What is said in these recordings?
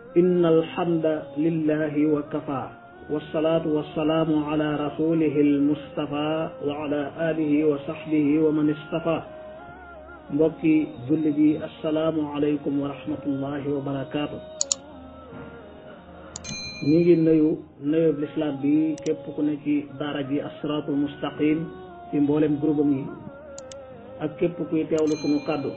إن الحمد لله وكفى والصلاة والسلام على رسوله المصطفى وعلى آله وصحبه ومن اصطفى mbokki julli bi asalaamu aleykum wa rahmatullahi wa barakaatu ñi ngi nuyu nuyub lislaam bi képp ku ne ci daara ji asiraatul mustaqim ci mboolem groupe am yi ak képp kuy teewlu sunu kàddu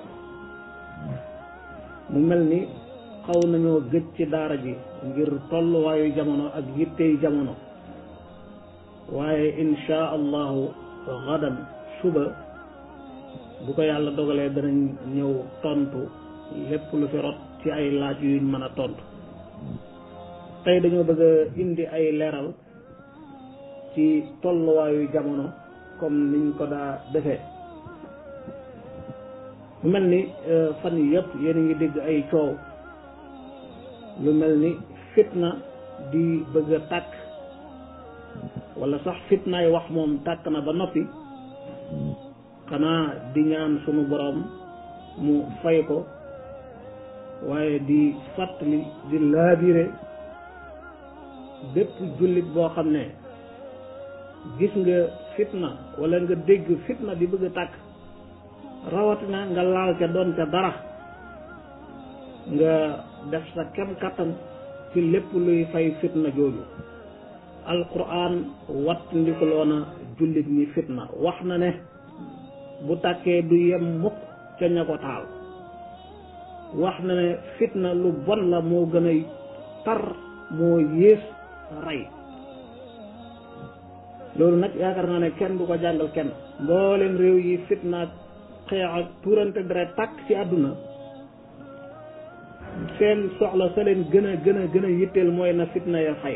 mu mel ni xaw nañoo gëj ci daara ji ngir tolluwaayu jamono ak yittey jamono waaye insha allahu gadan suba bu ko yàlla dogalee danañ ñëw tontu lépp lu fi rot ci ay laaj yuñ mën a tontu tey dañoo bëgg a indi ay leeral ci tolluwaayu jamono comme niñ ko daa defee mu mel ni fan yi yëpp yéen a ngi dégg ay coow lu mel ni fitna di bëgg a tàkk wala sax fitnaay wax moom tàkk na ba noppi xanaa di ñaan sunu boroom mu fay ko waaye di fàttali di laabire bépp jullit boo xam ne gis nga fitna wala nga dégg fitna di bëgg a tàkk rawatina nga laal ca doon ca dara nga def sa kem kattan ci lépp luy fay fitna jooju alquran watt ndikuloona jullit ñi fitna wax na ne bu tàkkee du yem mukk ca ña ko taal wax na ne fitna lu bon la moo gën a tar moo yées rey loolu nag yaakaar naa ne kenn du ko jàngal kenn mboolem réew yi fitna ak xeex ak tuurante deret tàkk ci àdduna seen soxla sa leen gën a gën a gën a yitteel mooy na fitna ya fay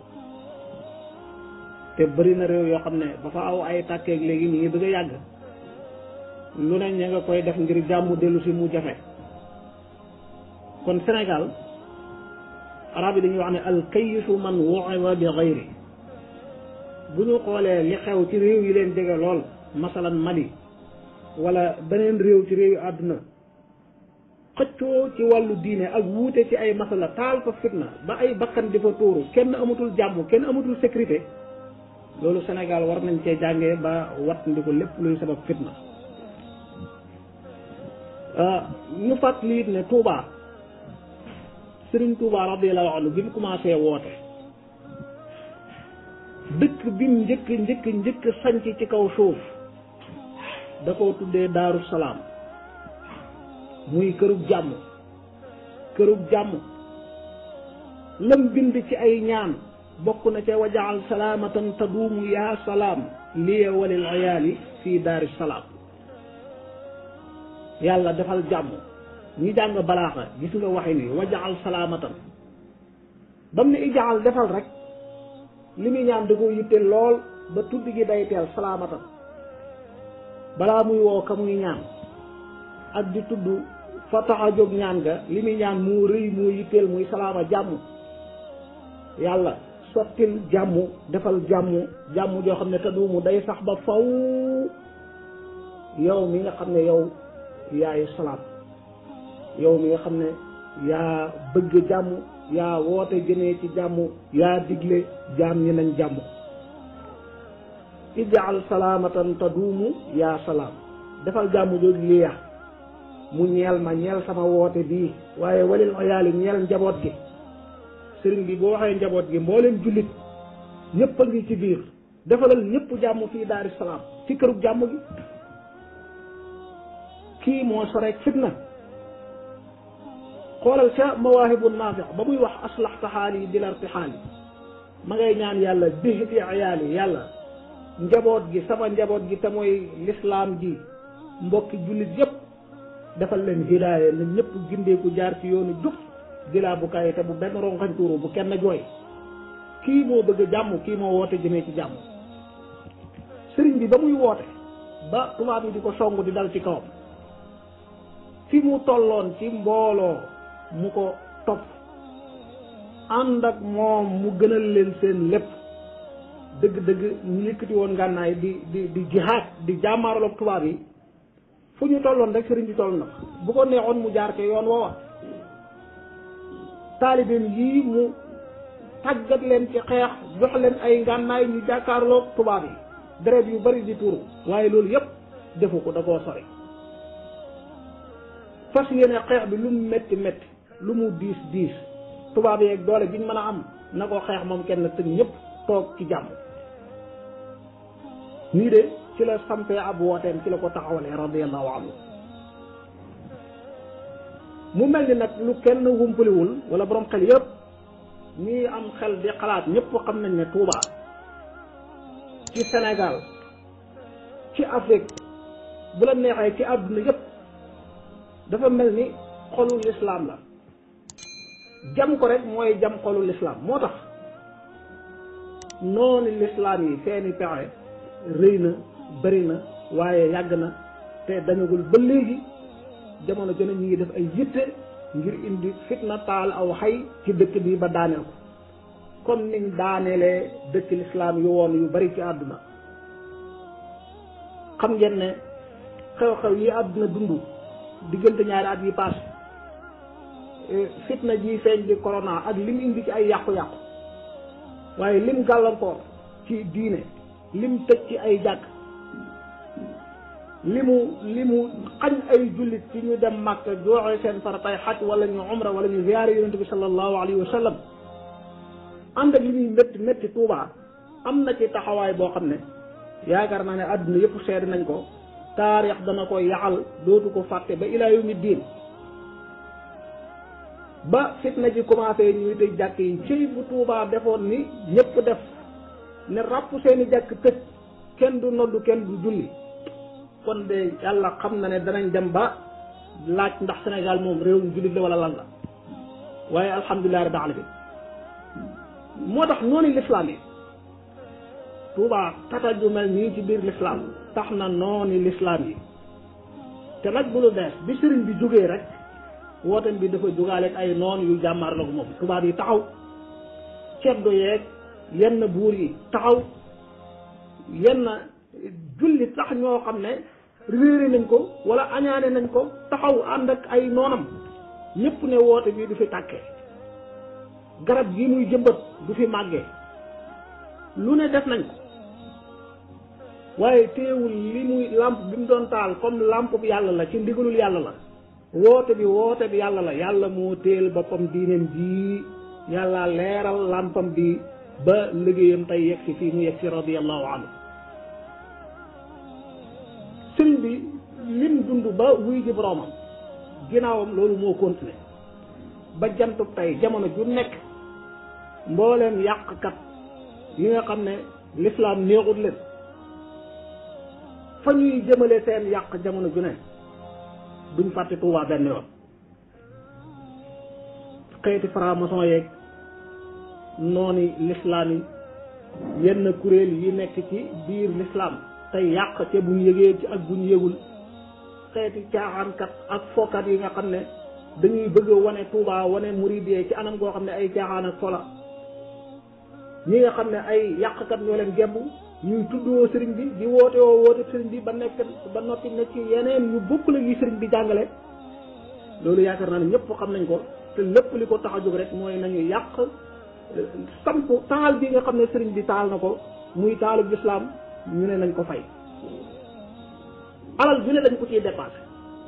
te bëri na réew yoo xam ne ba fa aw ay tàkkeeg léegi ñu ngi bëgg a yàgg lu ne ña nga koy def ngir jàmm dellu si mu jafe kon Sénégal arab yi dañuy wax ne al kayisu man wu'iza bi ghayri bu ñu xoolee li xew ci réew yi leen jege lool masalan Mali wala beneen réew ci réew yi àdduna xëccoo ci wàllu diine ak wuute ci ay masala taal fa fitna ba ay bakkan di fa tuuru kenn amatul jàmm kenn amatul sécurité loolu Sénégal war nañ cee jàngee ba wat ndi ko lépp luy sabab fitna ñu fàttali it ne Touba Serigne Touba radiyallahu anhu bi mu commencé woote dëkk bi mu njëkk njëkk njëkk sanc ci kaw suuf da koo tuddee Daaru Salaam muy kërug jàmm kërug jàmm lam bind ci ay ñaan bokk na ca wajaal salaamatan taduumu yaa salaam liya walil ayaali fii daari salaam yàlla defal jàmm ñi jàng balaaxa gis nga waxin wi wajaal salaamatan bam ne ijaal defal rek li muy ñaan da ko yitte lool ba tudd gi day teel salaamatan balaa muy woo ka muy ñaan ak di tudd fa tax a jóg ñaan ga li muy ñaan moo rëy moo yitteel muy salaama jàmm yàlla sottil jàmm defal jàmm jàmm joo xam ne te duumu day sax ba faw yow mi nga xam ne yow yaay salaam yow mi nga xam ne yaa bëgg jàmm yaa woote jëmee ci jàmm yaa digle jaam ñi nañ jàmm ijaal salaamatan taduumu yaa salaam defal jàmm jooju liya mu ñeel ma ñeel sama woote bii waaye walil oyaali ñeel njaboot gi sëriñ bi boo waxee njaboot gi mbooleem jullit ñëpp a ngi ci biir defalal ñëpp jàmm fii daari salaam ci kërug jàmm gi kii moo soreek fitna xoolal ca mawaahibu naafi ba muy wax aslaxta xaali di la irtixaali ma ngay ñaan yàlla bihti ayaali yàlla njaboot gi sama njaboot gi te mooy lislaam ji mbokki jullit yépp defal leen hidaaya na ñëpp gindeeku jaar ci yoonu jub dilaa bu kayi te bu benn rongañ tuuru bu kenn jooy kii moo bëgg jàmm kii moo woote jëmee ci jàmm sëriñ bi ba muy woote ba tubaab yi di ko song di dal ci kawam fi mu tolloon ci mbooloo mu ko topp ànd ak moom mu gënal leen seen lépp dëgg-dëgg ñu yëkkati woon ngànnaay di di di jihaad di jàmmaaraloog tubaab yi fu ñu tolloon rek sëriñ bi toll na bu ko neexoon mu jaar ca yoon woowa taalibeem yii mu tàggat leen ci xeex jox leen ay ngànnaay ñu jàkkaarloog tubaab yi deret yu bari di tuuru waaye loolu yépp defu ko da koo sori fas yéene xeex bi lu mu métti métti lu mu diis diis tubaab yeeg doole jiñ mën a am na ko xeex moom kenn tëg ñëpp toog ci jàmm nii de ci la sampee ab wooteem ci la ko taxawalee radiallahu anhu mu mel ni nag lu kenn wumpaliwul wala borom xel yëpp ñii am xel di xalaat ñëpp xam nañ ne Touba ci Sénégal ci Afrique bu la neexee ci àdduna yëpp dafa mel ni xolu lislaam la jam ko rek mooy jam xolu lislaam moo tax noonu lislaam yi seeni pexe rëy na bëri na waaye yàgg na te dañagul ba léegi jamono jone ñu ngi def ay yitte ngir indi fitna taal aw xay ci dëkk bi ba daaneel ko comme niñ daaneelee dëkk lislaam yu woon yu bari ci àdduna xam ngeen ne xew-xew yi àdduna dund diggante ñaari at yi paas fitna ji feeñ di corona ak lim indi ci ay yàqu-yàqu waaye lim gàllankoor ci diine lim tëj ci ay jàkk li mu li mu xañ ay jullit ci ñu dem màkk joxe seen faratay xaj wala ñu umra wala ñu ziyaare yonente bi sallallahu alayhi wa sallam ànd ak li muy métti métti tuubaa am na ci taxawaay boo xam ne yaakaar naa ne àdduna yëpp seede nañ ko taarix dana ko yaxal dootu ko fàtte ba ilaa yawmi diin ba fitna ji commencé ñuy tëj jàkk yi ci bu tuubaa defoon ni ñëpp def ne ràpp seeni jàkk tëj kenn du noddu kenn du julli kon de yàlla xam na ne danañ dem ba laaj ndax Sénégal moom réewum jullit la wala lan la waaye alhamdulilah rabbil alamin moo tax noonu lislaam yi Tuubaa tata ju mel nii ci biir lislaam tax na noonu lislaam yi te nag bu lu bees bi sëriñ bi jógee rek wootem bi dafa jógaaleeg ay noon yu jàmmaar la ko moom tubaab yi taxaw ceddo yeeg yenn buur yi taxaw yenn julli tax ñoo xam ne réere nañ ko wala añaane nañ ko taxaw ànd ak ay noonam ñëpp ne woote bi du fi tàkkee garab gi muy jëmbat du fi màggee lu ne def nañ ko waaye teewul li muy làmp bi mu doon taal comme làmp bi yàlla la ci ndigalul yàlla la woote bi woote bi yàlla la yàlla moo téel boppam diineem ji yàlla leeral làmpam bi ba liggéeyam tey yegg si fii mu yegg si radiyallahu anhu sëriñ bi lim dund ba wuy ji boroomam ginnaawam loolu moo continué ba jantub tey jamono ju nekk mbooleem yàqkat yi nga xam ne lislaam néexut leen fa ñuy jëmale seen yàq jamono ju ne duñ fàtte Tuubaa benn yoon xeeti franc-maçon yeeg nooni lislaam yi yenn kuréel yi nekk ci biir lislaam tey yàq te buñ yëgee ci ak buñ yëgul xeeti caaxaankat ak fookat yi nga xam ne dañuy bëgg a wane Tuubaa wane muridee ci anam goo xam ne ay caaxaan ak fola ñi nga xam ne ay yàqkat ñoo leen gemb ñuy tuddoo sëriñ bi di woote woo woote sëriñ bi ba nekk ba noppi ne ci yeneen yu bokk la yi sëriñ bi jàngale loolu yaakaar naa ne ñëpp xam nañ ko te lépp li ko tax a jóg rek mooy nañu yàq samp taal bi nga xam ne sëriñ bi taal na ko muy taalub lislaam ñu ne nañ ko fay alal ju ne dañ ko ciy dépassé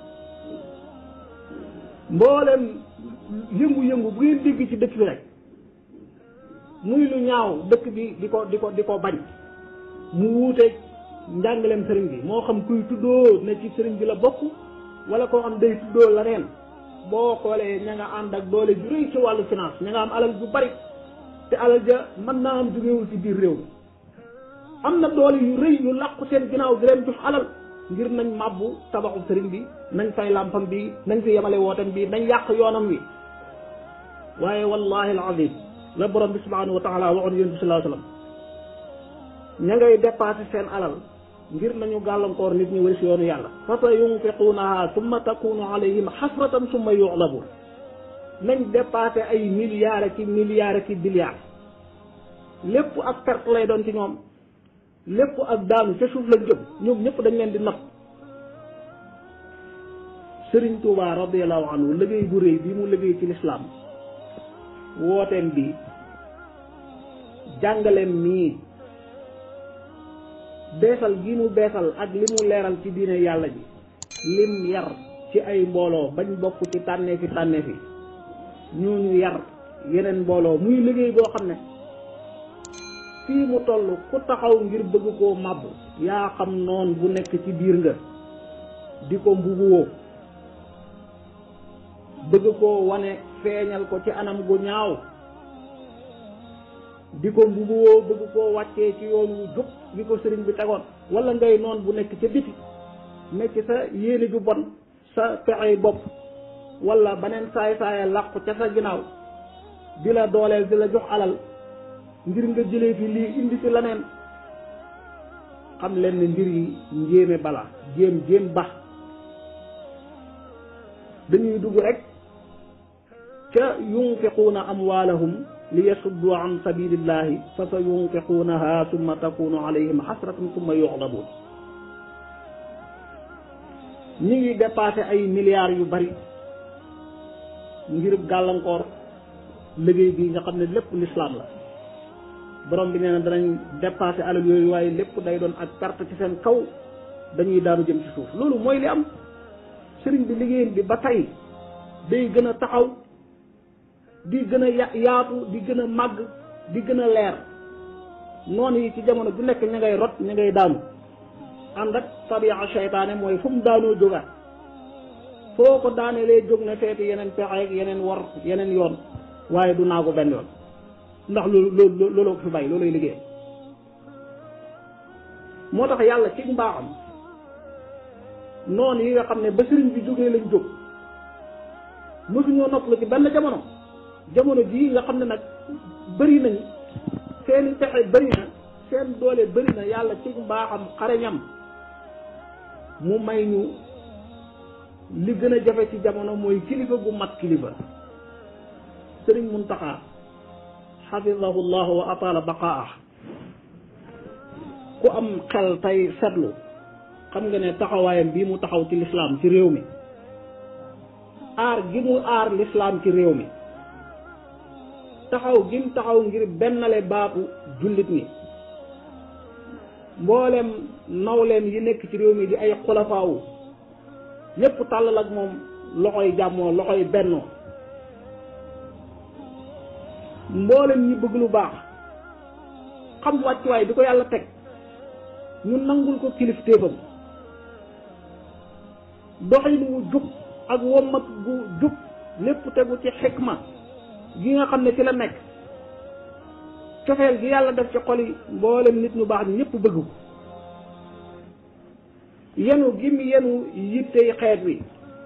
mboolem yëngu-yëngu bu ngeen dégg ci dëkk bi rek muy lu ñaaw dëkk bi di ko di ko di ko bañ mu wuuteeg njàngaleem sëriñ bi moo xam kuy tuddoo ne ci sëriñ bi la bokk wala koo xam day tuddoo la neen boo xoolee ña nga ànd ak doole ju rëy ci wàllu finance ña nga am alal ju bari te alal ja mën naa am jógewul ci biir réew mi am na doole yu rëy yu làqu seen ginnaaw di leen jox alal ngir nañ màbbu tabaxu sëriñ bi nañ fay làmpam bi nañ fi yemale wootam bi nañ yàq yoonam wi waaye wallahi alazim la borom bi subhanahu wa taala waxoon yonent bi sallallahu alayhi wasallam ña ngay dépassé seen alal ngir nañu gàllankoor nit ñi wari si yoonu yàlla fa sa yunfiquunaha summa takunu alayhim xasratan summa yuxlabu nañ dépassé ay milliards ak i milliards ak i billiards lépp ak perte lay doon ci ñoom lépp ak daanu ca suuf lañ jëm ñoom ñëpp dañ leen di napp Sëriñ Tuubaa radiyallahu anhu liggéey bu réy bi mu liggéey ci lislaam wooteem bi jàngaleem mii beesal gi mu beesal ak li mu leeral ci diine yàlla ji lim yar ci ay mbooloo bañ bokk ci tànneefi tànneefi ñooñu yar yeneen mbooloo muy liggéey boo xam ne fii mu toll ku taxaw ngir bëgg koo màbb yaa xam noon bu nekk ci biir nga di ko mbubuwoo bëgg koo wane feeñal ko ci anam gu ñaaw di ko mbubuwoo bëgg koo wàccee ci yoon wu jub bi ko sëriñ bi tegoon wala ngay noon bu nekk ca biti nekk sa yéene ju bon sa pexey bopp wala beneen saay saaya làqu ca sa ginnaaw di la dooleel di la jox alal ngir nga jëlee fi lii indi fi leneen xam leen ne mbir yi njéeme bala jéem jéem ba dañuy dugg rek ca yunfiquuna amwaalahum li yasuddu an sabilillahi fa sa yunfiquunaha summa takunu alayhim xasratun summa yuxlabuun ñi ngi dépassé ay milliards yu bari ngir gàllankoor liggéey bi nga xam ne lépp lislaam la borom bi nee na danañ dépassé alal yooyu waaye lépp day doon ak perte ci seen kaw dañuy daanu jëm ci suuf loolu mooy li am sëriñ bi liggéeyam bi ba tey day gën a taxaw di gën a ya yaatu di gën a màgg di gën a leer noonu yi ci jamono bu nekk ña ngay rot ña ngay daanu ànd ak tabi'a seytaane mooy fu mu daanoo jógaat foo ko daane lay jóg ne feeti yeneen pexe ak yeneen war yeneen yoon waaye du naagu benn yoon ndax loolu loolu looloo ko fi bàyyi loolay liggéey moo tax yàlla ci mbaaxam noonu yi nga xam ne ba sëriñ bi jógee lañ jóg mosuñoo noppalu ci benn jamono jamono jii nga xam ne nag bëri nañ seeni pexe bëri na seen doole bëri na yàlla ci mbaaxam xareñam mu may ñu li gën a jafe ci jamono mooy kilifa gu mat kilifa sëriñ Muntaxa xafidahu llahu wa atala baqaah ku am xel tey seetlu xam nga ne taxawaayam bii mu taxaw ci lislaam ci réew mi aar gi mu aar lislaam ci réew mi taxaw gi mu taxaw ngir bennale baatu jullit ñi mboolem nawleem yi nekk ci réew mi di ay xulafaawu ñépp tàllal ak moom loxoy jàmmoo loxoy bennoo mboolem ñi bëgg lu baax xam wàccuwaay bi ko yàlla teg ñu nangul ko kilifteefam doxin wu jub ak wommat gu jub lépp tegu ci xikma gi nga xam ne ci la nekk cofeel gi yàlla def ci xol yi mboolem nit ñu baax ñëpp bëgg ko yenu gi mu yenu yittey xeet wi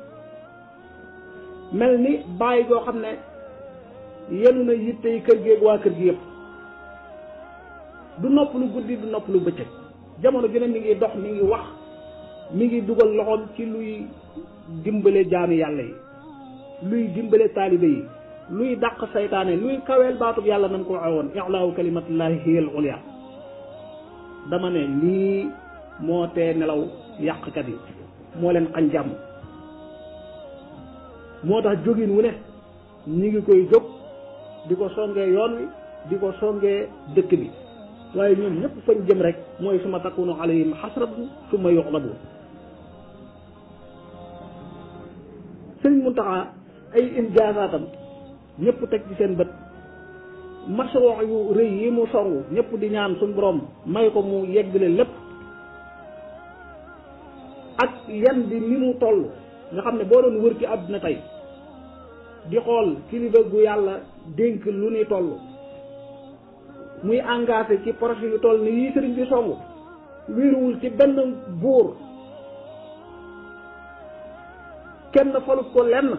mel ni bàyyi goo xam ne yenu na yittey kër gi ak waa kër gi yëpp du nopp lu guddi du nopp lu bëccëg jamono ju ne mi ngi dox mi ngi wax mi ngi dugal loxoom ci luy dimbale jaami yàlla yi luy dimbale taalibe yi luy dàq saytaane luy kaweel baatub yàlla nan ko waxee woon i'laahu kalimatillahi hiya al ulya dama ne lii moo tee nelaw yàqkat yi moo leen xañ jàmm moo tax jógin wu ne ñi ngi koy jóg di ko songee yoon wi di ko songee dëkk bi waaye ñoom ñëpp fañ jëm rek mooy suma takunu alayhim xasratu suma yuxlabu sëriñ Muntaxa ay injaazaatam ñëpp teg ci seen bët masroo yu rëy yi mu songu ñëpp di ñaan suñ borom may ko mu yeggale lépp ak yan bi ni mu toll nga xam ne boo doon wër ci àdduna tey di xool kilifa gu yàlla dénk lu ni toll muy engagé ci projet yu toll ni yii sëriñ bi songu wéeruwul ci benn buur kenn falut ko lenn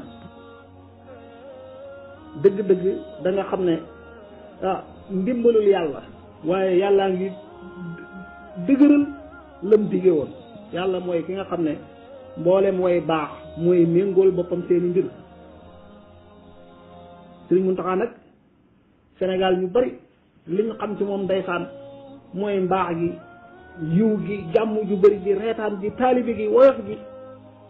dëgg-dëgg da nga xam ne ah ndimbalul yàlla waaye yàllaa ngi dëgëral lam dige woon yàlla mooy ki nga xam ne mboolem way baax mooy méngool boppam seeni mbir Sëriñ Muntaxa nag Sénégal ñu bari li ñu xam ci moom ndeysaan mooy mbaax gi yiw gi jàmm ju bari ji reetaan ji taalibi gi woyof gi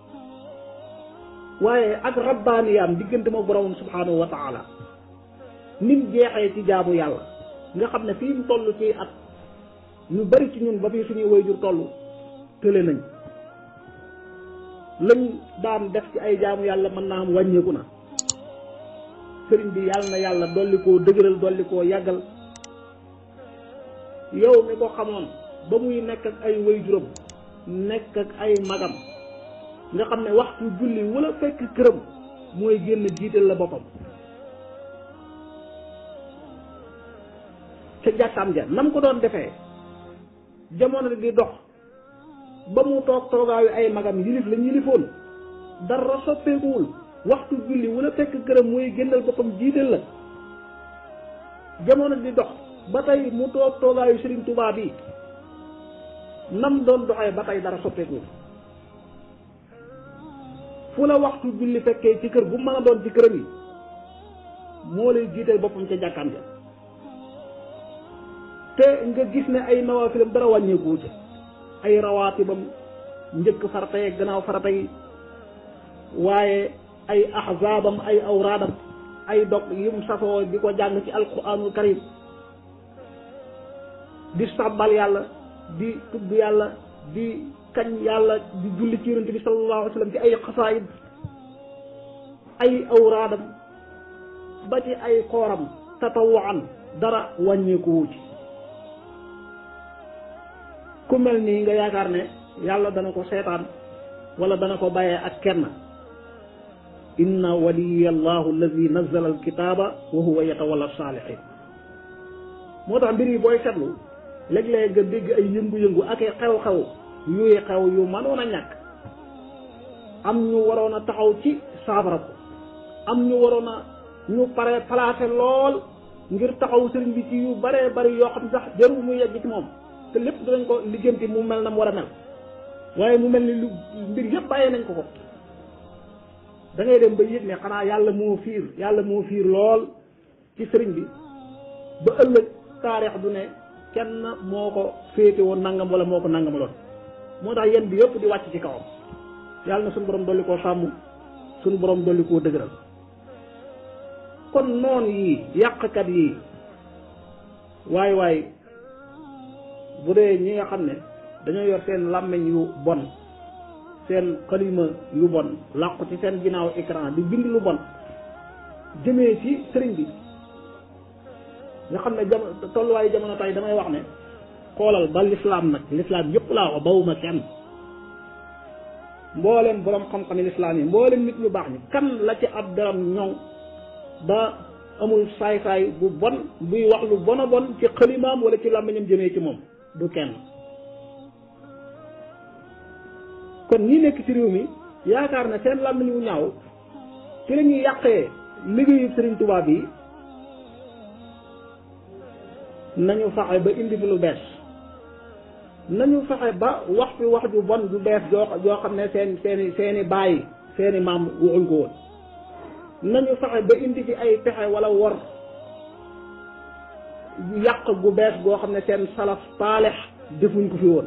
waaye ak rabbaaniyaam diggante ma boromam subhanahu wa taala nim jeexee ci jaamu yàlla nga xam ne fii mu toll ci at ñu bari ci ñun ba fii suñuy waajur toll tële nañ lañ daan def ci ay jaamu yàlla mën naa am wàññeeku na sëriñ bi yàlla na yàlla dolli koo dëgëral dolli koo yàggal yow mi ko xamoon ba muy nekk ak ay waajuram nekk ak ay magam nga xam ne waxtu julli wala fekk këram mooy génn jiital la boppam ca jàkkaam ja nam ko doon defee jamono di dox ba mu toog toogaayu ay magam yilif lañ yilifoon dara soppeekuwul waxtu julli wala fekk këram mooy génnal boppam jiital la jamono di dox ba tey mu toog toogaayu Serigne Touba bi nam doon doxee ba tey dara soppeekuwul fu la waxtu julli fekkee ci kër bu mën a doon ci këram yi moo lay jiital boppam ca jàkkaam ja te nga gis ne ay nawaafilam dara wàññeeku ca ay rawaatibam njëkk farata yi gannaaw farata yi waaye ay ahzaabam ay awraadam ay dog yim safoo di ko jàng ci alquranul karim di sàbbal yàlla di tudd yàlla di kañ yàlla di julli ci yonente bi sallallahu alayhi wa sallam ci ay xasaayid ay awraadam ba ci ay kooram tatawaan dara wàññeeku ci ku mel nii nga yaakaar ne yàlla dana ko seetaan wala dana ko bàyyee ak kenn inna waliya allahu alladi nazala alkitaaba wa huwa yatawalla saalihin moo tax mbir yi booy seetlu léeg-léeg nga dégg ay yëngu-yëngu ak ay xew-xew yuy xew yu mënoon a ñàkk am ñu waroon a taxaw ci saabara ko am ñu waroon a ñu pare placé lool ngir taxaw sëriñ bi ci yu baree bari yoo xam sax jarul muy yegg ci moom te lépp dinañ ko liggéenti mu mel na mu war a mel waaye mu mel ni lu mbir yëpp bàyyee nañ ko ko da ngay dem ba yëg ne xanaa yàlla moo fiir yàlla moo fiir lool ci sëriñ bi ba ëllëg taarix du ne kenn moo ko féete woon nangam wala moo ko nangamaloon moo tax yéen bi yëpp di wàcc ci kawam yàlla na suñu borom dolli koo sàmm suñu borom dolli koo dëgëral kon noon yii yàqkat yii waay waay bu dee ñi nga xam ne dañoo yor seen làmmiñ yu bon seen xalima yu bon làqu ci seen ginnaaw écran di bind lu bon jëmee ci sëriñ bi nga xam ne jamono tolluwaayu jamono tey damay wax ne xoolal ba lislaam nag lislaam yëpp laa wax bawuma kenn mboolem borom xam-xam yi lislaam yi mboolem nit ñu baax ñi kan la ci ab daram ñoŋ ba amul saay-saay bu bon buy wax lu bon a bon ci xalimaam wala ci làmmiñam jëmee ci moom du kenn kon ñi nekk ci réew mi yaakaar na seen làmmiñ wu ñaaw ci la ñuy yàqee liggéeyu Sëriñ Tuubaa bi nañu fexe ba indi fi lu bees nañu fexe ba wax fi wax ju bon ju bees joo joo xam ne seen seeni seeni bàyyi seeni maam waxuñ ko woon nañu fexe ba indi fi ay pexe wala wor yàq gu bees goo xam ne seen salaf paalex defuñ ko fi woon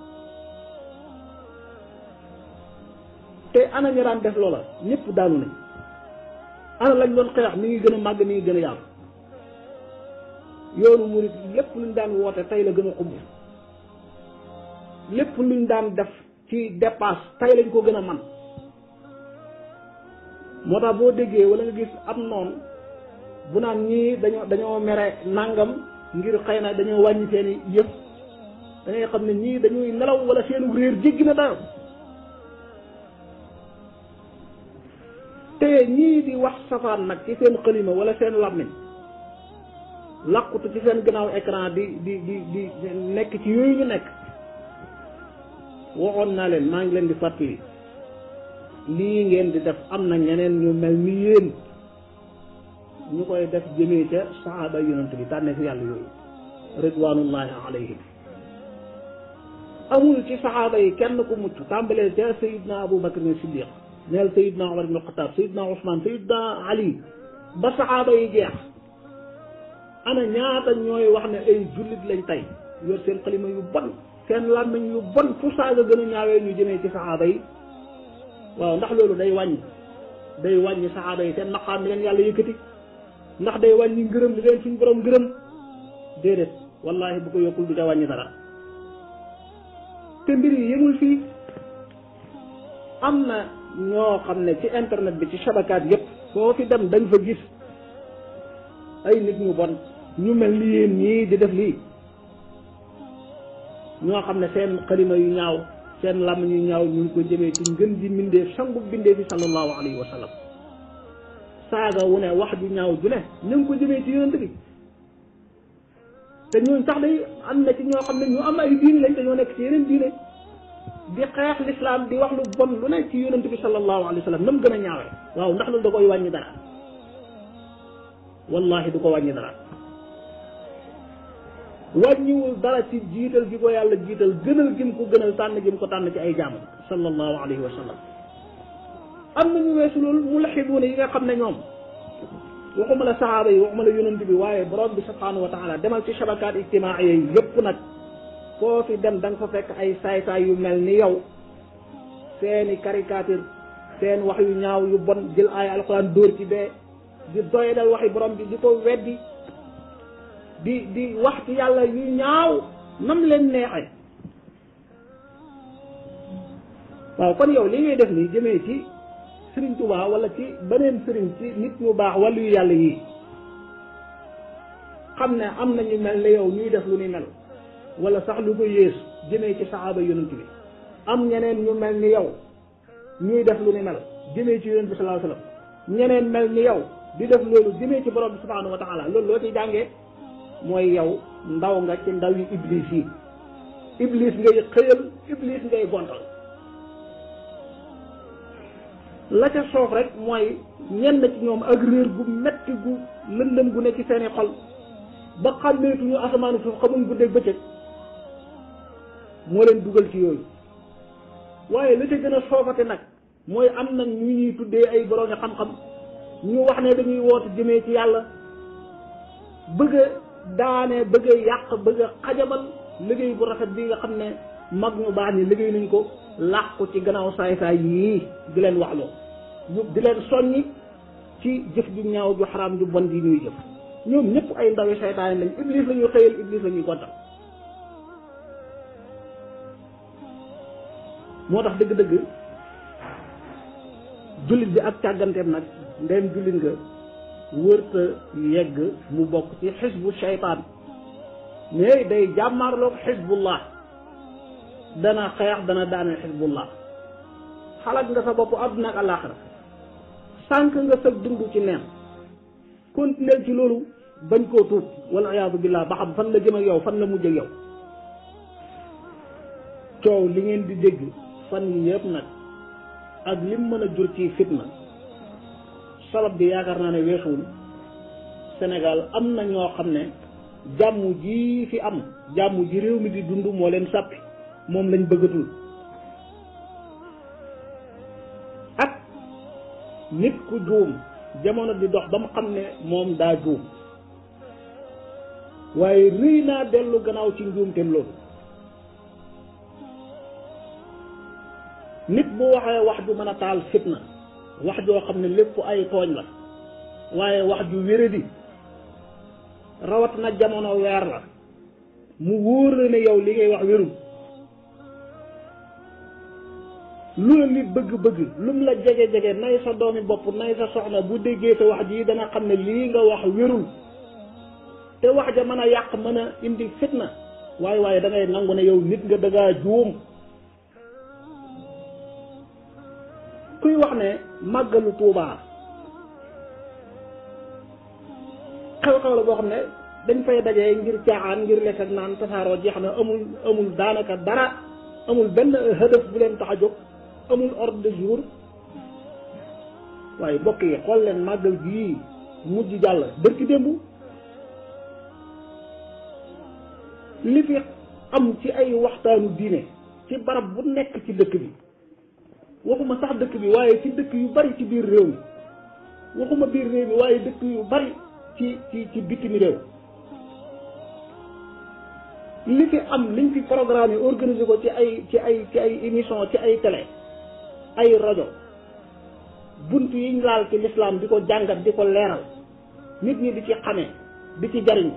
te ana ñu daan def loola ñëpp daanu nañ ana lañ doon xeex mi ngi gën a màgg mi ngi gën a yaatu yoonu murit lépp luñ daan woote tey la gën a xumb lépp luñ daan def ci dépasse tey lañ ko gën a man moo tax boo déggee wala nga gis am noonu bu naan ñii dañoo dañoo mere nangam ngir xëy na dañoo wàññi seeni yëf da ngay xam ne ñii dañuy nelaw wala seenu réer jéggi na dayo te ñii di wax safaan nag ci seen xalima wala seen làmmiñ làqutu ci seen gannaaw écran di di di di nekk ci yooyu ñu nekk waxoon naa leen maa ngi leen di fàttali lii ngeen di def am na ñeneen ñu mel ni yéen ñu koy def jëmee ca saxaaba yonent bi tànne fi yàlla yooyu ridwanullahi alayhim amul ci saxaaba yi kenn ku mucc tàmbalee ca sayidna abou bakar ne siddiq neel sayidna omar ibn xataab sayidna ousmane sayidna ali ba saxaaba yi jeex ana ñaata ñooy wax ne ay jullit lañ tey yor seen xalima yu bon seen làmmiñ yu bon fu saaga gën a ñaawee ñu jëmee ci saxaaba yi waaw ndax loolu day wàññi day wàññi saxaaba yi seen maqaam mi leen yàlla yëkkati ndax day wàññi ngërëm li leen suñ borom ngërëm déedéet wallahi bu ko yokkul du ca wàññi dara te mbir yi yëmul fii am na ñoo xam ne ci internet bi ci shabakaat yépp foo fi dem dañ fa gis ay nit ñu bon ñu mel ni yéen ñii di def lii ñoo xam ne seen xalima yu ñaaw seen làmm yu ñaaw ñu ngi ko jëmee ci ngën ji mbindee sangu bindee fi sallallahu alayhi wa sallam saaga wu ne wax ju ñaaw ju ne ñu ngi ko jëmee ci yonent bi te ñooñ sax day am na ci ñoo xam ne ñu am ay diine lañ te ñoo nekk ci yeneen diine di xeex lislaam di wax lu bon lu ne ci yonent bi sallallahu alayhi wa sallam nam gën a ñaawee waaw ndax loolu da koy wàññi dara wallahi du ko wàññi dara wàññiwul dara ci jiital gi ko yàlla jiital gënal gim ko gënal tànn gim ko tànn ci ay jaamam sallallahu alayhi wa sallam am na ñu weesu loolu mu laxibuuna yi nga xam ne ñoom waxuma la saxaaba yi waxuma la yonent bi waaye borom bi subhanahu wa taala demal ci shabakaat ijtimaaiya yi yëpp nag koo fi dem da nga fa fekk ay saay-saay yu mel ni yow seeni caricature seen wax yu ñaaw yu bon jël ay alxuraan dóor ci bee di doyadal waxi borom bi di ko weddi di di wax ci yàlla yu ñaaw nam leen neexe waaw kon yow li ngay def nii jëmee ci sëriñ Tuubaa wala ci beneen sëriñ ci nit ñu baax wàllu yu yàlla yii xam ne am na ñu mel ne yow ñuy def lu ni mel wala sax lu ko yées jëmee ci saxaaba yonent bi am ñeneen ñu mel ni yow ñuy def lu ni mel jëmee ci yonent bi sallallahu alayhi wasallam ñeneen mel ni yow di def loolu jëmee ci borom bi subhanahu wa taala loolu loo ciy jàngee mooy yow ndaw nga ci ndaw yi iblis yi iblis ngay xëyal iblis ngay gontal la ca soof rek mooy ñenn ci ñoom ak réer gu metti gu lëndëm gu ne ci seeni xol ba xàmmeetuñu asamaanu suuf xamuñ guddeeg bëccëg moo leen dugal ci yooyu waaye la ca gën a soofate nag mooy am na ñu ñuy tuddee ay boroomi xam-xam ñu wax ne dañuy woote jëmee ci yàlla bëgg a daane bëgg a yàq bëgg a xajamal liggéey bu rafet bi nga xam ne mag ñu baax ni liggéey nañ ko làqu ci gannaaw saay-saay yii di leen waxloo ñu di leen soññi ci jëf ju ñaaw ju xaraam ju bon ji ñuy jëf ñoom ñëpp ay ndawi seytaane lañ iblis la ñuy xëyal iblis la ñuy gontal moo tax dëgg-dëgg jullit bi ak càgganteem nag ndem jullit nga wërta yegg mu bokk ci xisbu seytaan mais day jàmmaarloog xisbullah dana xeex dana daaneel xisbullah xalaat nga sa bopp àdduna ak àllaaxira sànq nga sa dund ci neen continuer ci loolu bañ koo tuub wala iyaadu billah ba xam fan la jëm ak yow fan la mujj ak yow coow li ngeen di dégg fan yi yëpp nag ak lim mën a jur ci fitna sabab bi yaakaar naa ne weesuwul Sénégal am na ñoo xam ne jàmm ji fi am jàmm ji réew mi di dund moo leen sàppi moom lañ bëggatul ak nit ku juum jamono di dox ba mu xam ne moom daa juum waaye rëy naa dellu gannaaw ci njuumteem loolu nit bu waxee wax ju mën a taal fitna wax joo xam ne lépp ay tooñ la waaye wax ju wéradi rawat na jamono weer la mu wóor la ne yow li ngay wax wérul lu la nit bëgg-bëgg lu mu la jege-jege nay sa doomi bopp nay sa soxna bu déggee sa wax ji dana xam ne lii nga wax wérul te wax ja mën a yàq mën a indi fitna waaye waaye da ngay nangu ne yow nit nga dangaa juum kuy wax ne màggalu tuubaa xew-xew la boo xam ne dañ fay dajee ngir caaxaan ngir lekk ak naan tasaaroo jeex na amul amul daanaka dara amul benn hëdëf bu leen tax a jóg amul ordre de jour waaye bokk yi xool leen màggal gii mujj jàll bërki démb li fi am ci ay waxtaanu diine ci barab bu nekk ci dëkk bi waxuma sax dëkk bi waaye ci dëkk yu bari ci biir réew mi waxuma biir réew mi waaye dëkk yu bari ci ci ci bitim réew li fi am liñ fi programme yi organisé ko ci ay ci ay ci ay émission ci ay télé ay rajo bunt yiñ laal ci lislaam di ko jàngat di ko leeral nit ñi di ci xamee di ci jariñ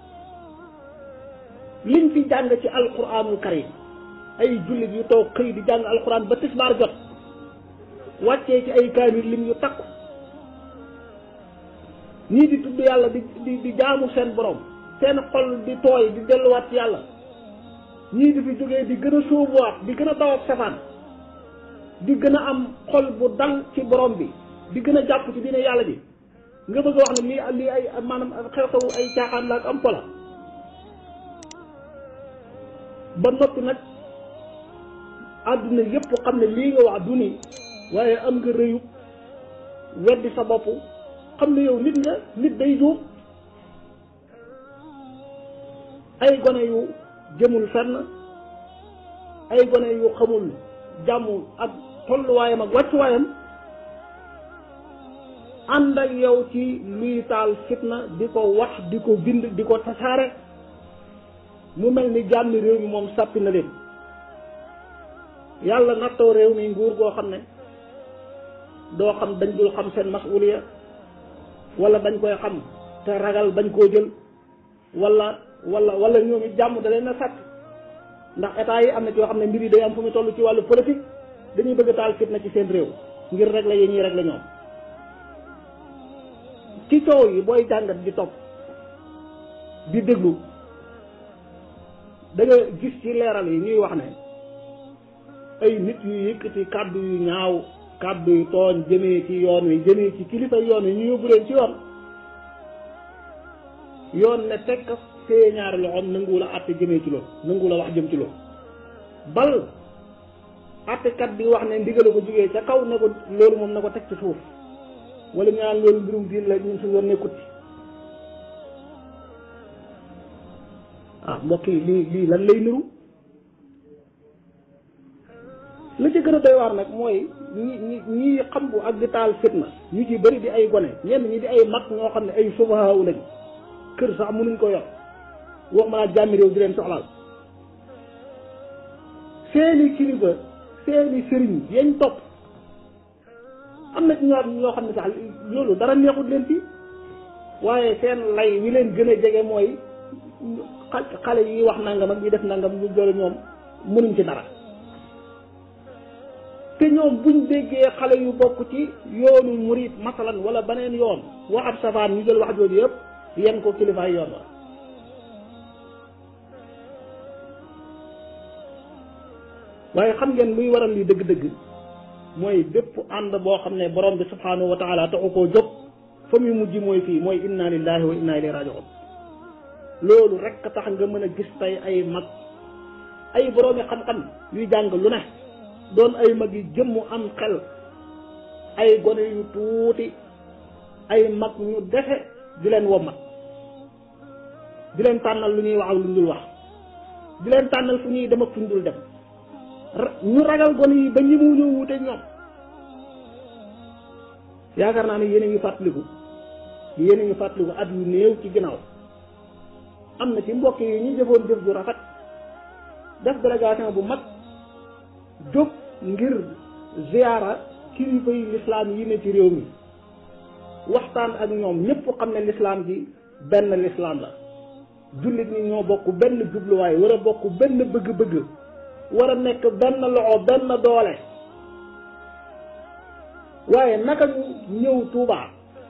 liñ fi jàng ci alquranul karim ay jullit yu toog xëy di jàng alquran ba tisbaar jot wàccee ci ay kaamil lim yu takku ñii di tudd yàlla di di di jaamu seen borom seen xol di tooy di delluwaat ci yàlla ñii di fi jógee di gën a sóobuwaat di gën a daw ak safaan di gën a am xol bu dal ci borom bi di gën a jàpp ci dina yàlla ji nga bëgg a wax ne lii lii ay maanaam xew-xewu ay caaxaan la ak am pola ba noppi nag àdduna yépp xam ne lii nga wax du nii waaye am nga rëyu weddi sa bopp xam ne yow nit nga nit day juum ay gone yu jëmul fenn ay gone yu xamul jàmm ak tolluwaayam ak wàccuwaayam ànd ak yow ci luy taal fitna di ko wax di ko bind di ko tasaare mu mel ni jàmmi réew mi moom sàppi na leen yàlla nattoo réew mi nguur goo xam ne doo xam dañ dul xam seen masuliya wala dañ koy xam te ragal bañ koo jël wala wala wala ñoom it jàmm da leen a sàtt ndax état yi am na ci yoo xam ne mbir yi day am fu mu toll ci wàllu politique dañuy bëgg a taal fitna ci seen réew ngir régler yi ñuy régler ñoom ci coow yi booy jàngat di topp di déglu da nga gis ci leeral yi ñuy wax ne ay nit yu yëkkati kàddu yu ñaaw kàddu yu tooñ jëmee ci yoon wi jëmee ci kilifa yoon wi ñu yóbbu leen ci yoon yoon ne tekk see ñaari loxoom nanguwu la àtte jëmee ci loolu nanguwu la wax jëm ci loolu bal àttekat bi wax ne ndigale ko jógee ca kaw ne ko loolu moom na ko teg ci suuf wala ñu naan loolu mbirum diin la ñun suñu yoon nekkut ci ah mbokk yi lii lii lan lay niru la ci gën a doy waar nag mooy ñi ñi ñi xam bu ak di taal fitna ñu ci bëri di ay gone ñenn ñi di ay mag ñoo xam ne ay sufahaaw lañ kër sax mënuñ ko yor wax ma naa jàmmi réew di leen soxlaal seeni kilifa seeni sëriñ yañ topp am na ci ñoo ñoo xam ne sax loolu dara neexut leen fii waaye seen lay wi leen gën a jege mooy xale yi wax nangam ak ñi def nangam ñu jël ñoom mënuñ ci dara te ñoom buñ déggee xale yu bokk ci yoonu murit masalan wala beneen yoon wax ab safaan ñu jël wax jooju yëpp yen ko kilifaay yoon wa waaye xam ngeen luy waral li dëgg-dëgg mooy bépp ànd boo xam ne borom bi subhanahu wa taala taxu koo jóg fa muy mujj mooy fii mooy inna lillahi wa inna ilayhi rajiun loolu rek tax nga mën a gis tey ay mag ay boroomi xam-xam yuy jàng lu ne doon ay mag yi jëmmu am xel ay gone yu tuuti ay mag ñu defe di leen wommat di leen tànnal lu ñuy wax ak lu ñu dul wax di leen tànnal fu ñuy dem ak fu ñu dul dem ñu ragal gone yi ba ñi mu ñëw wute ñoom yaakaar naa ne yéen a ngi fàttaliku yéen a ngi fàttaliku at yu néew ci ginnaaw am na ci mbokk yi ñu jëfoon jëf ju rafet def délégation bu mag jóg ngir ziyaara kilifa yi lislaam yi ne ci réew mi waxtaan ak ñoom ñëpp xam ne lislaam ji benn lislaam la jullit ñi ñoo bokk benn jubluwaay war a bokk benn bëgg-bëgg war a nekk benn loxo benn doole waaye naka ñu ñëw Tuubaa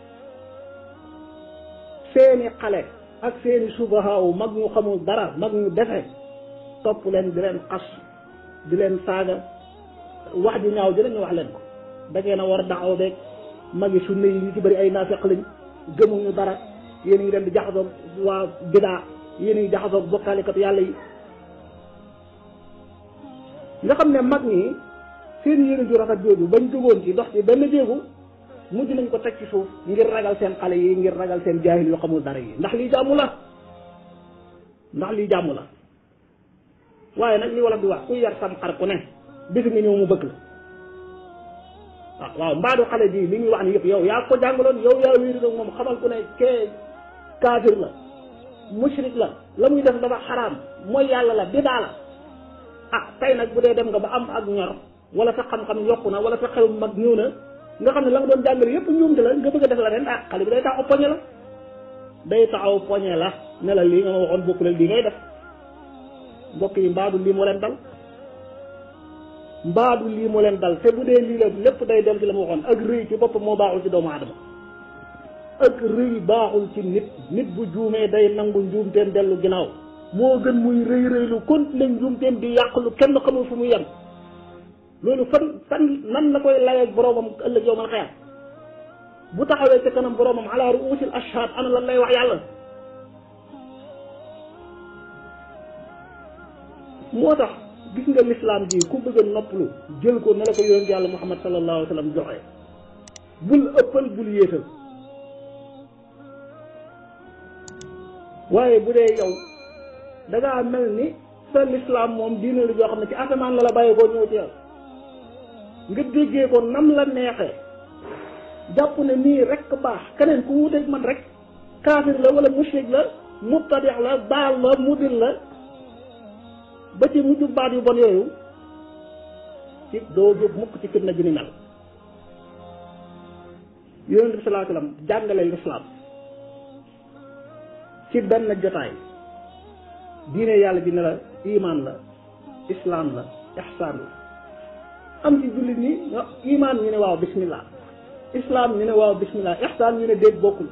seeni xale ak seeni subahaaw mag ñu xamul dara mag ñu defe topp leen di leen xas di leen saaga wax ji ñaaw ji ñu wax leen ko dangeen a war a daxaw beeg magi sunna yi ñu ci bëri ay naafeq lañ gëmuñu dara yéen a ngi leen di jaxasoog waa bidaa yéen a ngi jaxasoog bokkaalikat yàlla yi nga xam ne mag ñi seen yéene ju rafet jooju bañ jógoon ci dox ci benn jéegu mujj nañ ko teg ci suuf ngir ragal seen xale yi ngir ragal seen jaahil yu xamul dara yi ndax lii jàmmu la ndax lii jàmmu la waaye nag li wala di wax ku yar sam xar ku ne bisi nga ñëw mu bëgg la ah waaw mbaadu xale ji li ñuy wax ni yëpp yow yaa ko jàngaloon yow yaa wéeru nag moom xamal ku ne kee kaafir la mushrik la la muy def dafa xaraam mooy yàlla la bidaa la ah tey nag bu dee dem nga ba am ak ñor wala sa xam-xam yokku na wala sa xel mag ñëw na nga xam ne la nga doon jàngale yëpp ñoom la nga bëgg a def la ren ah xale bi day tax oppoñe la day taxaw poñe la ne la lii nga ma waxoon bokkul lii ngay def mbokk yi mbaadu lii moo leen dal mbaadu lii moo leen dal te bu dee lii la lépp day dem ci la ma waxoon ak rëy ci boppam moo baaxul ci doomu aadama ak rëy baaxul ci nit nit bu juumee day nangu njuumteem dellu ginnaaw moo gën muy rëy rëylu continuer njuumteem di yàq lu kenn xamul fu muy yem loolu fan fan nan la koy layee boroomam ëllëg yow man xëyam bu taxawee ca kanam boroomam ala ruusil ashhad ana lan lay wax yàlla moo tax gis nga lislaam ji ku bëgg a noppalu jël ko ne la ko yonent yàlla muhammad sallallahu alayhi wa sallam joxe bul ëppal bul yéetal waaye bu dee yow da ngaa mel ni sa lislaam moom diine la joo xam ne ci asamaan la la bàyyi koo ñëw ci yow nga déggee ko nam la neexee jàpp ne nii rek baax keneen ku wuteeg man rek kaafir la wala mushrik la mubtadix la baal la mudil la ba ci mujj baat yu bon yooyu ci doo jóg mukk ci fitna ji ni mel yonent bi salaa sallam jàngale lislaam ci benn jotaay diine yàlla ji ne la iman la islaam la ihsaan la am ci jullit ni iman ñu ne waaw bismillah islaam ñu ne waaw bismillah ihsaan ñu ne déet bokkul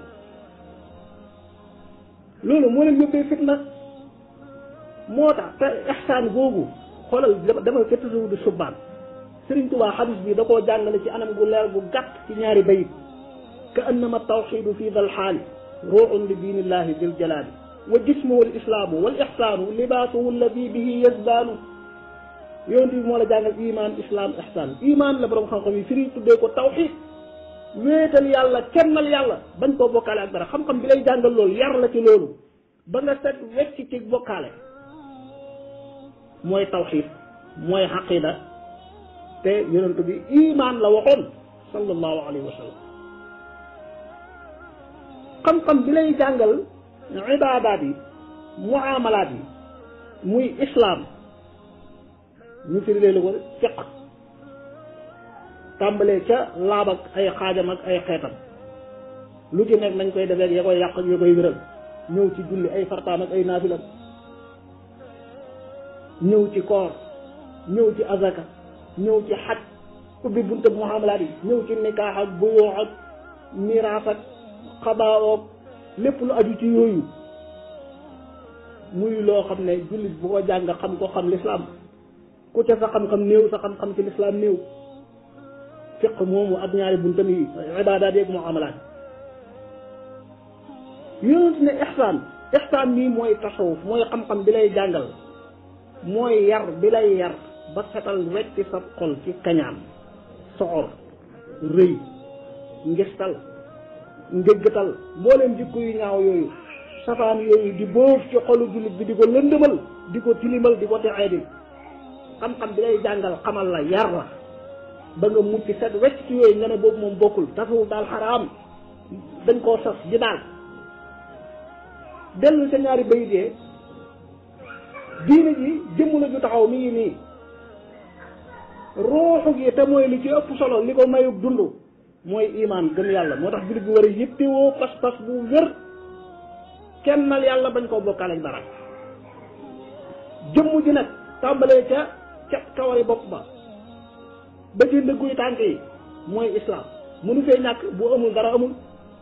loolu moo leen yóbbee fitna moo tax te ihsaan googu xoolal dama ca tasawudu subbaan Sëriñ Tuubaa xadis bi da koo jàngale ci anam gu leer gu gàtt ci ñaari bayit ka annama tawxidu fi dal xaali ruuxun li diinillahi dil jalaali wa jismuhu l islaamu wal ixsaanu libaasuhu alladi bihi yazdaanu yonent bi moo la jàngal iman islam ihsaan iman la borom xam-xam yi firi tuddee ko tawxid wéetal yàlla kennal yàlla bañ koo bokkaale ak dara xam-xam bi lay jàngal loolu yar la ci loolu ba nga set wecc ci bokkaale mooy tawxid mooy xaqida te yonent bi iman la waxoon sallallahu alayhi wa sallam xam-xam bi lay jàngal ibaadaat yi muamalaat yi muy islam ñu firi leen ko fiq tàmbalee ca laab ak ay xaajam ak ay xeetam lu ci nekk nañ koy defee ya koy yàq ak ya koy wéral ñëw ci julli ay fartaam ak ay naafilam ñëw ci koor ñëw ci azaka ñëw ci xaj ubbi bunte muamalaat yi ñëw ci nikaax ak buyoo ak miraas ak xabaawoog lépp lu aju ci yooyu muy loo xam ne jullit bu ko jàng xam ko xam lislaam ku ca sa xam-xam néew sa xam-xam ci lislaam néew fiq moomu ak ñaari buntam yi ibaadaat yeeg muamalaat yonent ne ixsaan ixsaan nii mooy tasawuf mooy xam-xam bi lay jàngal mooy yar bi lay yar ba setal wecc sa xol ci kañaan soxor rëy ngistal njëggatal mbooleem jikko yu ñaaw yooyu safaan yooyu di boof ci xolu jullit bi di ko lëndëmal di ko tilimal di ko texee di xam-xam bi lay jàngal xamal la yar la ba nga mucc set wecc ci yooyu nga ne boobu moom bokkul tasawuf daal xaraam dañ koo sos ji daal dellu sa ñaari bayit yee diine ji jëmm la ju taxaw mi ngi nii ruuxu gi te mooy li ci ëpp solo li ko mayug dund mooy imaan gëm yàlla moo tax jullit bi war a yittewoo pas-pas bu wér kennal yàlla bañ koo bokkaale ak dara jëmm ji nag tàmbalee ca ca kawari bopp ba ba ci ndëgguy tànk yi mooy islaam mënu fee ñàkk bu amul dara amul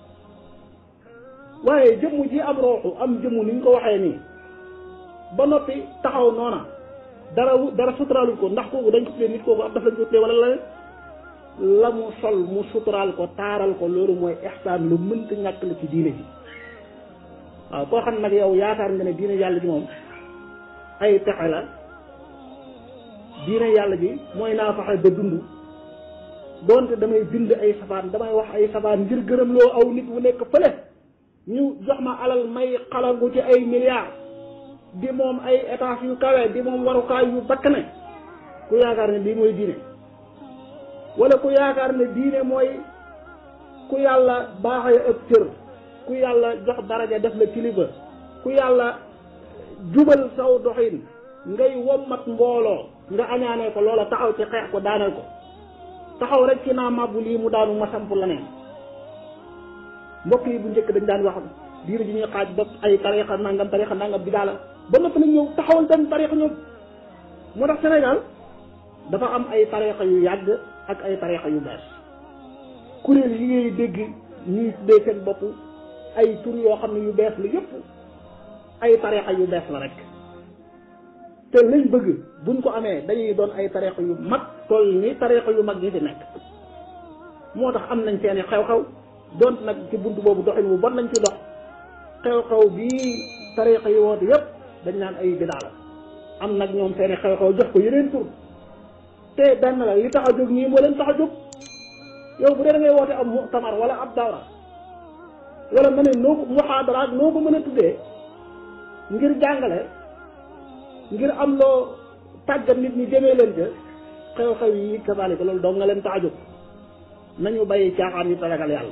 waaye jëmm ji am rooxu am jëmm ni ñu ko waxee nii ba noppi taxaw noona dara dara suturaalul ko ndax kooku dañ ko tuddee nit kooku ab daf lañ ko tuddee wala la la mu sol mu suturaal ko taaral ko loolu mooy ihsaan lu mënta ñàkk la ci diine ji waaw koo xam nag yow yaakaar nga ne diine yàlla ji moom ay pexe la diine yàlla ji mooy naa fexe ba dund doonte damay bind ay safaan damay wax ay safaan ngir gërëm loo aw nit wu nekk fële ñu jox ma alal may xalangu ci ay milliards di moom ay étage yu kawe di moom warukaay yu bakkane ku yaakaar ne lii mooy diine wala ku yaakaar ne diine mooy ku yàlla baaxee ëpp cër ku yàlla jox daraja def la kilifa ku yàlla jubal saw doxin ngay wommat mbooloo nga añaanee ko loola taxaw ci xeex ko daaneel ko taxaw rek ci naa màbbu lii mu daanu ma samp la neen mbokk yi bu njëkk dañ daan wax diine ji ñuy xaaj ba ay tarixa nangam tarixa nangam bi daala ba noppi nag ñëw taxawal benn tarixa ñoom moo tax Sénégal dafa am ay tarixa yu yàgg ak ay tarixa yu bees kuréel yi ngay dégg ñuy tuddee seen bopp ay tur yoo xam ne yu bees la yëpp ay tarixa yu bees la rek te lañ bëgg buñ ko amee dañuy doon ay tarixa yu mag toll ni tarixa yu mag yi fi nekk moo tax am nañ seeni xew-xew donte nag ci bunt boobu doxin wu bon nañ ci dox xew-xew bii tarixa yi woote yëpp dañ naan ay bidaa la am nag ñoom seeni xew-xew jox ko yeneen tur te benn la li tax a jóg ñii moo leen tax a jóg yow bu dee da ngay woote am mu'tamar wala ab dawra wala nga ne noo ko muhaadara ak noo ko mën a tuddee ngir jàngale ngir am loo tàggat nit ñi jëmee leen ca xew-xew yi kasaalika loolu dong nga leen tax a jóg nañu bàyyi caaxaan yi te ragal yàlla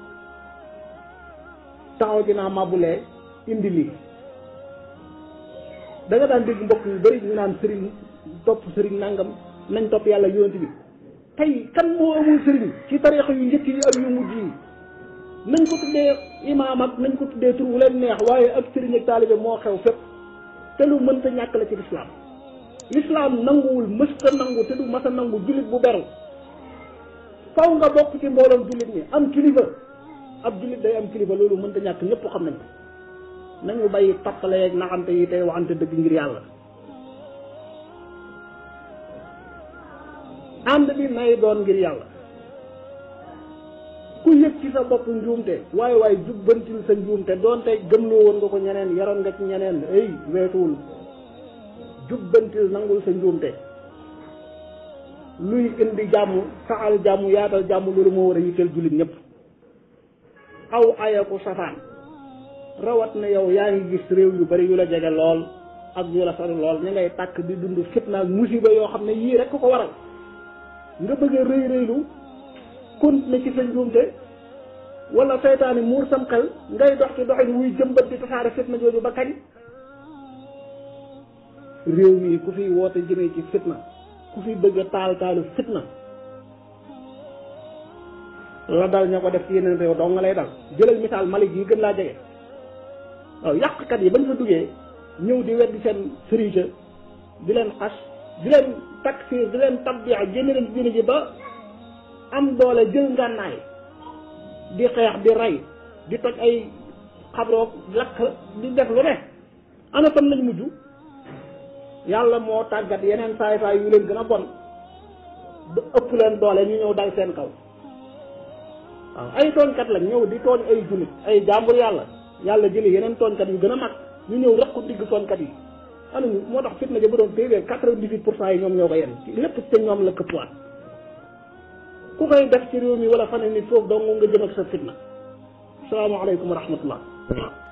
taxaw dinaa màbbulee indi lii da nga daan dégg mbokk yu bëri ñu naan sëriñ topp sëriñ nangam nañ topp yàlla yonent bi tey kan moo amul sëriñ ci tarixa yu njëkk yi ak yu mujj yi nañ ko tuddee imaam ak nañ ko tuddee tur wu leen neex waaye ak sëriñ ak taalibe moo xew fépp te lu mënta ñàkk la ci lislaam lislaam nanguwul mësta nangu te du masa nangu jullit bu beru faw nga bokk ci mbooloom jullit ñi am kilifa ab jullit day am kilifa loolu mënta ñàkk ñëpp xam nañ ko nañu bàyyi tappale ak naxante yi tey waxante dëgg ngir yàlla ànd bi nay doon ngir yàlla ku yëg ci sa bopp njuumte waaye waaye jubbantil sa njuumte doonte gëmloo woon nga ko ñeneen yaroon nga ci ñeneen ay weetuwul jubbantil nangul sa njuumte luy indi jàmm saxal jàmm yaatal jàmm loolu moo war a yitteel jullit ñëpp aw ayaku safaan rawat na yow yaa ngi gis réew yu bari yu la jege lool ak yu la sori lool ñu ngay tàkk di dund fitna ak musiba yoo xam ne yii rek ko waral nga bëgg a rëy rëylu continuer ci sa njuumte wala seytaane muur sam xel ngay dox ci doxin wuy jëmbat di tasaare fitna jooju ba kañ réew mi ku fi woote jëmee ci fitna ku fi bëgg a taal taalu fitna la dal ña ko def ci yeneen réew dong nga lay dal jëlal misaal Mali yi gën laa jege waaw yàqkat yi bañ fa duggee ñëw di weddi seen sëriñ di leen xas di leen takfir di leen tabbiya génne leen diine ji ba am doole jël ngànnaay di xeex di rey di toj ay xabroog lakk di def lu ne ana fan lañ mujj yàlla moo tàggat yeneen saay saay yu leen gën a bon ba ëpp leen doole ñu ñëw dal seen kaw waaw ay tooñkat lañ ñëw di tooñ ay jullit ay jàmbur yàlla yàlla jëli yeneen tooñkat yu gën a mag ñu ñëw rek ko digg tooñkat yi ana ñu moo tax fitna ja ba doon téeméer quatre-vingt-dix-huit pour cent yi ñoom ñoo ko yenn lépp te ñoom la këppwaat ku koy def ci réew mi wala fan nit foofu dong nga jëm ak sa fitna salaamaaleykum wa rahmatullah